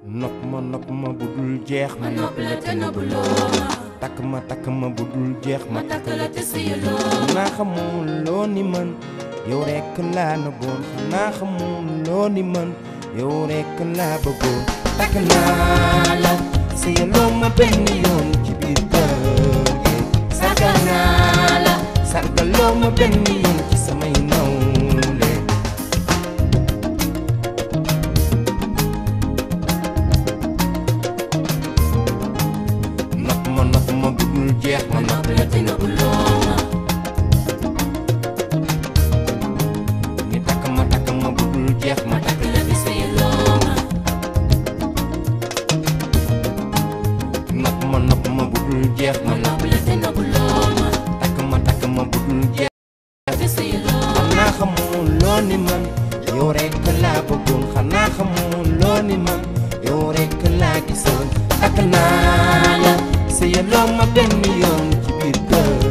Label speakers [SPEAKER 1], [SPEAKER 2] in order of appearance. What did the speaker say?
[SPEAKER 1] nopp ma nopp ma bu dul jeex
[SPEAKER 2] ma nopp la te nëbbuloo ma
[SPEAKER 1] takk ma takk ma bu dul jeex ma
[SPEAKER 2] ma takk la te sëyaloo
[SPEAKER 1] xanaa xamul loo ni man yow rekk laa nëbboon xanaa xamul loo ni man yow rekk laa bëggoon takk naa la sëyaloo ma benn yoon ci biir kër gi
[SPEAKER 2] sagal naa la
[SPEAKER 1] sargaloo ma benn yoon ci samay nawle nopp ma nopp ma bu dul jeex ma
[SPEAKER 2] ma nopp la te nëbbuloo ma
[SPEAKER 1] ni takk ma takk ma bu dul jeex ma
[SPEAKER 2] ma takk la te sëyaloo ma
[SPEAKER 1] nopp ma nopp ma bu dul jeex
[SPEAKER 2] ma
[SPEAKER 1] ma
[SPEAKER 2] nopp la te nëbbuloo ma
[SPEAKER 1] takk ma takk ma bu dul jeex
[SPEAKER 2] te sëyaloo
[SPEAKER 1] xanaa xamul loo ni man yow rekk laa bëggoon xanaa xamul loo ni man yow rekk laa gisoon takk naa la sëyaloo ma benn yoon ci biir kër